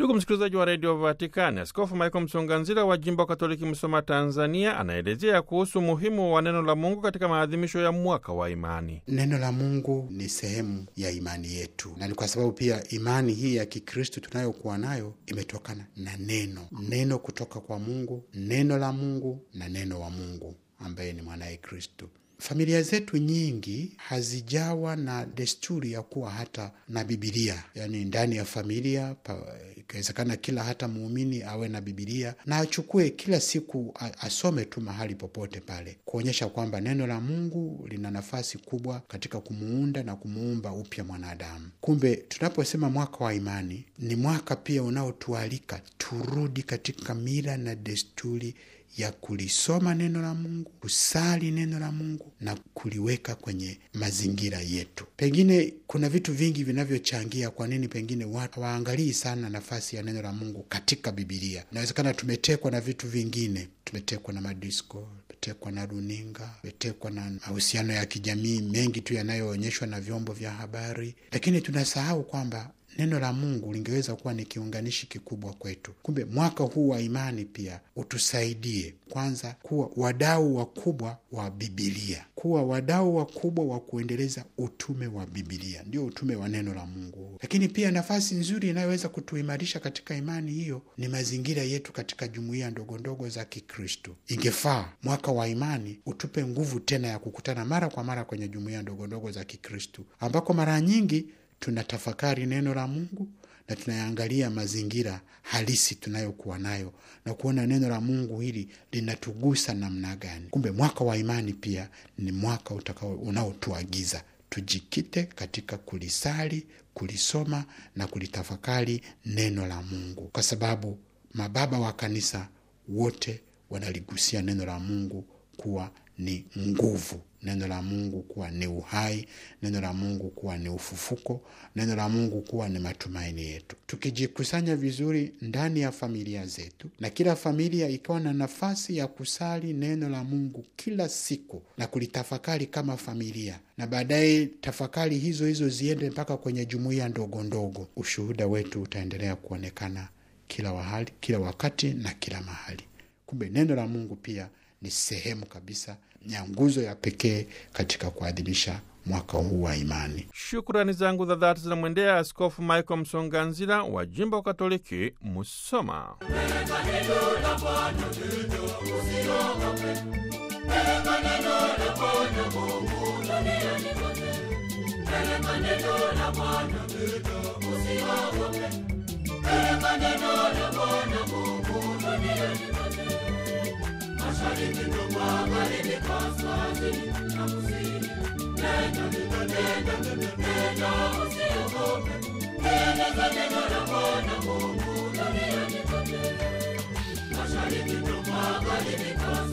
Ndugu msikilizaji wa redio Vatikani, Askofu Michael Msonganzila wa jimbo Katoliki Msoma, Tanzania, anaelezea kuhusu umuhimu wa neno la Mungu katika maadhimisho ya mwaka wa imani. Neno la Mungu ni sehemu ya imani yetu, na ni kwa sababu pia imani hii ya Kikristo tunayokuwa nayo imetokana na neno, neno kutoka kwa Mungu, neno la Mungu na neno wa Mungu ambaye ni mwanaye Kristo. Familia zetu nyingi hazijawa na desturi ya kuwa hata na Bibilia, yaani ndani ya familia ikiwezekana, kila hata muumini awe na Bibilia na achukue kila siku asome tu mahali popote pale, kuonyesha kwamba neno la Mungu lina nafasi kubwa katika kumuunda na kumuumba upya mwanadamu. Kumbe tunaposema mwaka wa imani, ni mwaka pia unaotualika turudi katika mila na desturi ya kulisoma neno la Mungu, kusali neno la Mungu na kuliweka kwenye mazingira yetu. Pengine kuna vitu vingi vinavyochangia kwa nini pengine watu hawaangalii sana nafasi ya neno la Mungu katika Bibilia. Inawezekana tumetekwa na vitu vingine, tumetekwa na madisko, tumetekwa na runinga, tumetekwa na mahusiano ya kijamii mengi tu yanayoonyeshwa na vyombo vya habari, lakini tunasahau kwamba neno la Mungu lingeweza kuwa ni kiunganishi kikubwa kwetu. Kumbe mwaka huu wa imani pia utusaidie kwanza kuwa wadau wakubwa wa Bibilia, kuwa wadau wakubwa wa kuendeleza utume wa Bibilia, ndio utume wa neno la Mungu. Lakini pia nafasi nzuri inayoweza kutuimarisha katika imani hiyo ni mazingira yetu katika jumuiya ndogondogo za Kikristo. Ingefaa mwaka wa imani utupe nguvu tena ya kukutana mara kwa mara kwenye jumuiya ndogondogo za Kikristo ambako mara nyingi tunatafakari neno la Mungu na tunayaangalia mazingira halisi tunayokuwa nayo na kuona neno la Mungu hili linatugusa namna gani. Kumbe mwaka wa imani pia ni mwaka utakao unaotuagiza tujikite katika kulisali, kulisoma na kulitafakari neno la Mungu, kwa sababu mababa wa kanisa wote wanaligusia neno la Mungu kuwa ni nguvu, neno la Mungu kuwa ni uhai, neno la Mungu kuwa ni ufufuko, neno la Mungu kuwa ni matumaini yetu. Tukijikusanya vizuri ndani ya familia zetu, na kila familia ikawa na nafasi ya kusali neno la Mungu kila siku na kulitafakari kama familia, na baadaye tafakari hizo hizo ziende mpaka kwenye jumuiya ndogo ndogo, ushuhuda wetu utaendelea kuonekana kila wahali, kila wakati na kila mahali. Kumbe neno la Mungu pia ni sehemu kabisa ya nguzo ya pekee katika kuadhimisha mwaka huu wa imani. Shukrani zangu za dhati zinamwendea Askofu Michael Msonganzila wa jimbo Katoliki Musoma. Mashariki